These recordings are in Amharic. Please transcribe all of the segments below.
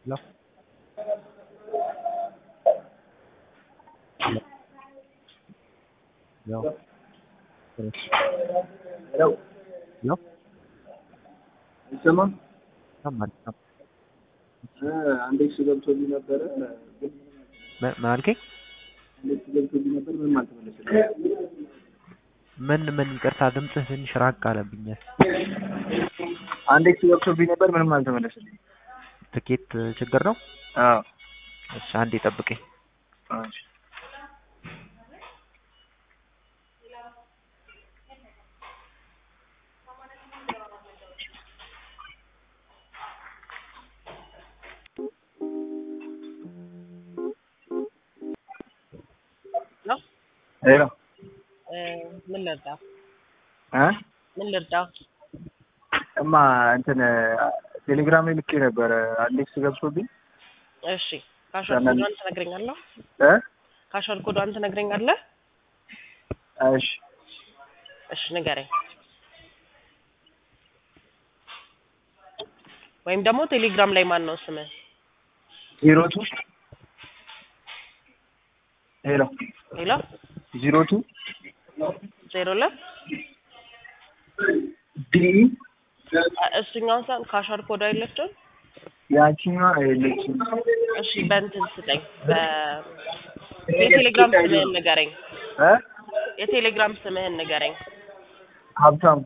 Hello? Hello? Hello? ሄሎ Hello? ይሰማል? ይሰማል ይሰማል። አንድ ኤክስ ገብቶልኝ ነበረ ግን ምን ምን አልከኝ? አንድ ኤክስ ገብቶልኝ ነበር ምንም አልተመለሰልኝም። ምን ምን ይቅርታ ድምፅህ ትንሽ ራቅ አለብኛል። አንድ ኤክስ ገብቶልኝ ነበር ምንም አልተመለሰልኝም። ትኬት ችግር ነው? አዎ እሺ አንዴ ጠብቀኝ። እሺ ነው ሄሎ ምን ልርዳ? እ ምን ልርዳ? እማ እንትን ቴሌግራም ላይ ልኬ ነበረ አንድ ኤክስ ገብቶልኝ እሺ ካሻል ኮዷን ትነግረኛለህ? እ ካሻል ኮዷን ትነግረኛለህ? እሺ እሺ ንገረኝ። ወይም ደግሞ ቴሌግራም ላይ ማን ነው ስምህ? ዜሮ ቱ ሄሎ ሌላ ዜሮ ቱ ዜሮ ሁለት ዲ እሱኛውን ሳን ካሻል ኮዷ የለችም? ያቺኛዋ የለችም። እሺ በእንትን ስጠኝ። በ- የቴሌግራም ስምህን ንገረኝ። እ የቴሌግራም ስምህን ንገረኝ። ሀብታሙ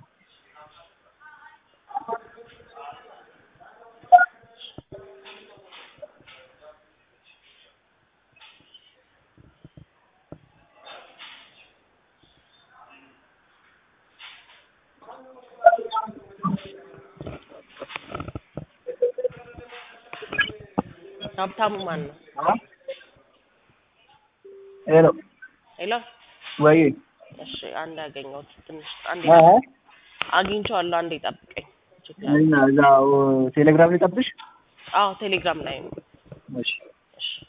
ሀብታሙ ማን ነው? ሄሎ ሌላ ወይ እሺ አንድ ያገኘሁት ትንሽ አንዴ እ አግኝቼዋለሁ። አንዴ ጠብቀኝ። ችግር እና እዛው ቴሌግራም ላይ ጠብሽ አዎ ቴሌግራም ላይ ነው። እሺ እሺ